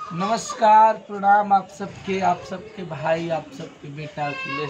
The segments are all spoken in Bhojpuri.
नमस्कार प्रणाम आप सबके आप सबके भाई आप सबके बेटा अखिलेश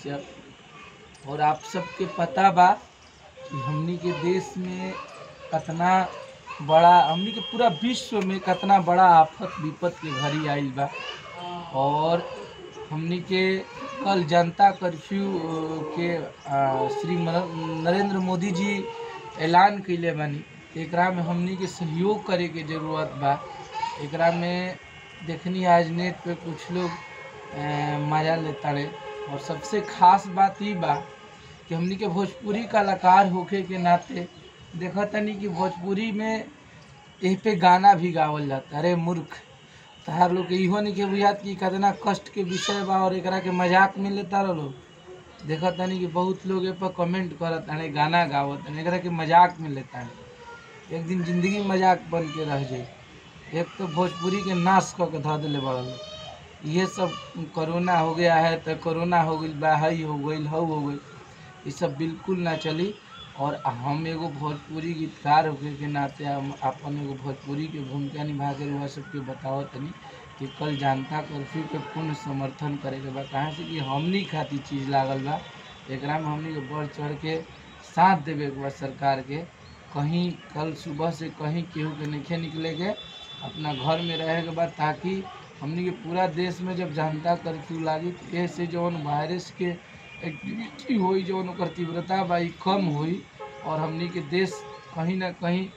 कश्यप और आप सबके पता बा कि हमनी के देश में कतना बड़ा हमनी के पूरा विश्व में कतना बड़ा आफत विपत के घड़ी आइल बा और हमनी के कल जनता कर्फ्यू अ, के अ, श्री मन- नरेंद्र मोदी जी ऐलान कैले बानी एकरा में हमनी के सहयोग करे के जरूरत बा एकरा में देखनी आज नेट पे कुछ लोग अ, मजा लेता रहे और सबसे खास बात ई बा कि हमनी के भोजपुरी कलाकार होखे के नाते देखा तनी कि भोजपुरी में एह पे गाना भी गावल जाता अरे मूर्ख तहार लोग के इहो नहीं के बुझात कि कितना कष्ट के विषय बा और एकरा के मजाक में लेता रह लोग देखा तनी कि बहुत लोग ए पर कमेंट करत अरे गाना गावत अरे एकरा के मजाक में लेता है एक दिन जिंदगी मजाक बन के रह जाई एक तो भोजपुरी के नाश क के धऽ देले बड़ा लोग ये सब कोरोना हो गया है तो कोरोना हो गई बा हई हो गई हऊ हो गई ये सब बिल्कुल ना चली और हम एगो भोजपुरी गीतकार होके के नाते हम अपन एगो भोजपुरी के भूमिका निभा के रउआ सबके बताओ तनी कि कल जनता कर्फ्यू के पूर्ण समर्थन करे के बा कहाँ से कि हमनी खातिर चीज लागल बा एकरा में हमनी के बढ़ चढ़ के साथ देवे के बा सरकार के कहीं कल सुबह से कहीं केहू के नहीं निकले के अपना घर में रहे के बाद ताकि हमनी के पूरा देश में जब जनता कर्फ्यू लागी तो ऐसे जौन वायरस के एक्टिविटी होई जौन ओकर तीव्रता बा ई कम होई और हमनी के देश कहीं ना कहीं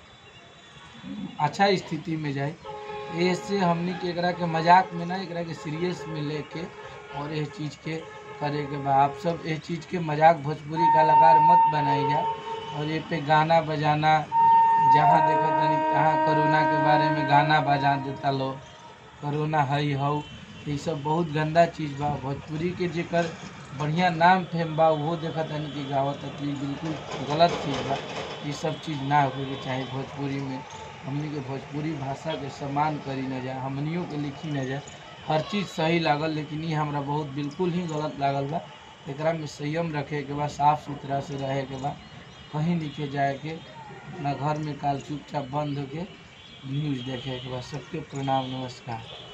अच्छा स्थिति में जाए ऐसे हमनी के एकरा के मजाक में ना एकरा के सीरियस में लेके और यह चीज़ के करे के बा आप सब यह चीज़ के मजाक भोजपुरी कलाकार मत बनाई जा और ये पे गाना बजाना जहाँ देखा तनी तहाँ कोरोना के बारे में गाना बजा देता लोग कोरोना हई हऊ ये सब बहुत गंदा चीज़ बा भोजपुरी के जेकर बढ़िया नाम फेम बा वो देखा तनी कि गावत तो ये बिल्कुल गलत चीज़ बा ये सब चीज़ ना होके के चाहे भोजपुरी में हमनी के भोजपुरी भाषा के सम्मान करी न जाए हमनियों के लिखी न जाए हर चीज़ सही लागल लेकिन ये हमरा बहुत बिल्कुल ही गलत लागल बा एकरा में संयम रखे के बा साफ सुथरा से रहे के बा कहीं नीचे जाए के अपना घर में काल चुपचाप बंद होके न्यूज़ देखे के बा सबके प्रणाम नमस्कार